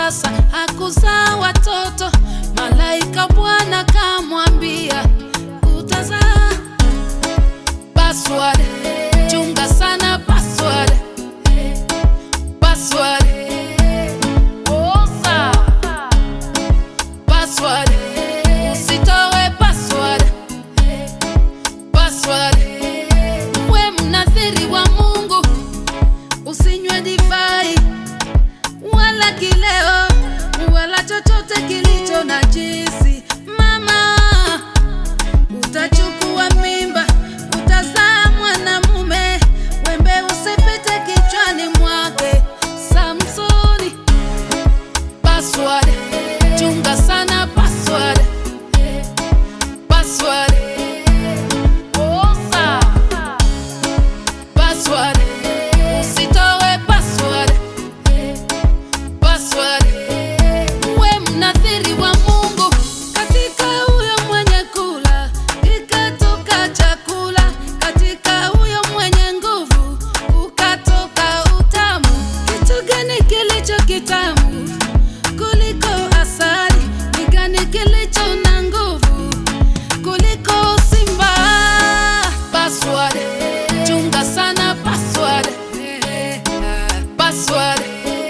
tasa, hakuzaa watoto. Malaika Bwana kamwambia utazaa. Password, chunga sana password. Password, osa. Password, usitoe password. Password, we mnathiri wa Mungu, usinywe divai wala kileo wala chochote kilicho najisi. Mama, utachukua mimba, utazaa mwanamume, wembe usipite kichwani mwake. Samsoni, password, chunga sana password. Password, osa. Password, usitoe password. Password, we mnathiri wa Mungu, katika huyo mwenye kula ikatoka chakula, katika huyo mwenye nguvu ukatoka utamu. Kitu gani kilicho kitamu kuliko asali? Ni gani kilicho na nguvu kuliko simba? Password, chunga sana password. Password,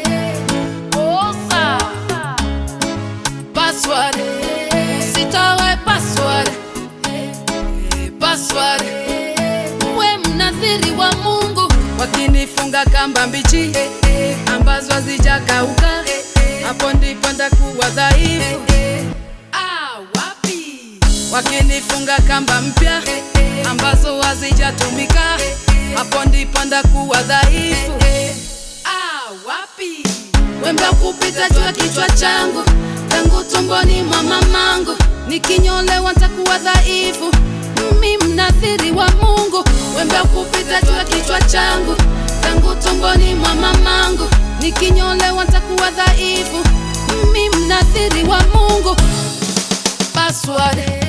osa. Password, usitoe password. Password, we mnathiri wa Mungu, wakinifunga kamba mbichi ambazo hazijakauka, hapo ndipo ndakuwa dhaifu. Ah, wapi? Wakinifunga kamba mpya ambazo hazijatumika, hapo ndipo ndakuwa dhaifu. Ah, wapi? Wembe kupita juu ya kichwa changu tangu tumboni mwa mamangu, nikinyolewa ntakuwa dhaifu. Mimi mnathiri wa Mungu, wembe kupita juu ya kichwa changu tangu tumboni mwa mamangu, nikinyolewa ntakuwa dhaifu. Mimi mnathiri wa Mungu. Password,